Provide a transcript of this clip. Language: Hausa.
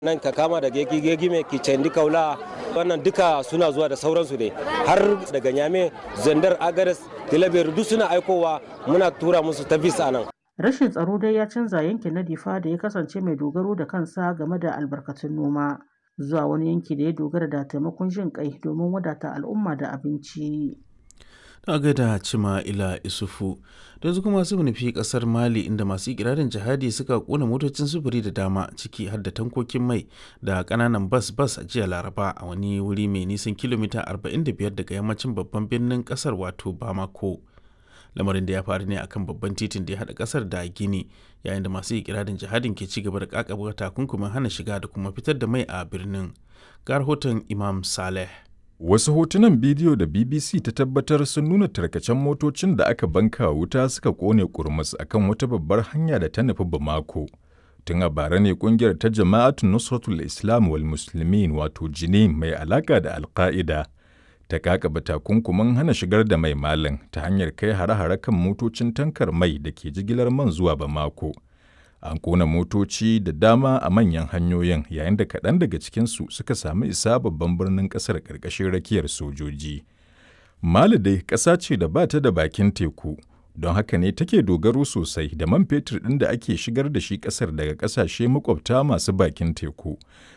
nan ka kama da gegi gegi mai kicendi kaula wannan duka suna zuwa da sauransu ne har daga nyame zandar agares tilabiyar duk suna aikowa muna tura musu ta visa nan Rashin tsaro dai ya canza yankin na Difa da ya kasance mai dogaro da kansa game da albarkatun noma zuwa wani yanki da ya dogara da taimakon jin kai domin wadata al'umma da abinci. ta gaida cima ila isufu da yanzu kuma su nufi kasar mali inda masu ikirarin jihadi suka kona motocin sufuri da dama ciki har da tankokin mai da kananan bas bas a jiya laraba a wani wuri mai nisan kilomita 45 daga yammacin babban birnin kasar wato bamako lamarin da ya faru ne akan babban titin da ya haɗa kasar da gini yayin da masu ikirarin jihadin ke ci gaba da kakaba takunkumin hana shiga da kuma fitar da mai a birnin ga rahoton imam saleh Wasu hotunan bidiyo da BBC ta tabbatar sun nuna tarkacen motocin da aka banka wuta suka kone kurmus akan wata babbar hanya da ta nufi Bamako. Tun a bara ne kungiyar ta Jama'atun Nusratul Islam wal Muslimin wato Jini mai alaka da Alka'ida ta kakaba takunkumin hana shigar da mai malin ta hanyar kai hare-hare kan motocin tankar mai da ke jigilar man zuwa Bamako. An kona motoci da dama a manyan hanyoyin yayin da kaɗan daga cikinsu suka sami isa babban birnin ƙasar ƙarƙashin rakiyar sojoji. Mali dai ƙasa ce da ba ta da bakin teku, don haka ne take dogaro sosai da man fetur ɗin da ake shigar da shi ƙasar daga ƙasashe makwabta masu bakin teku,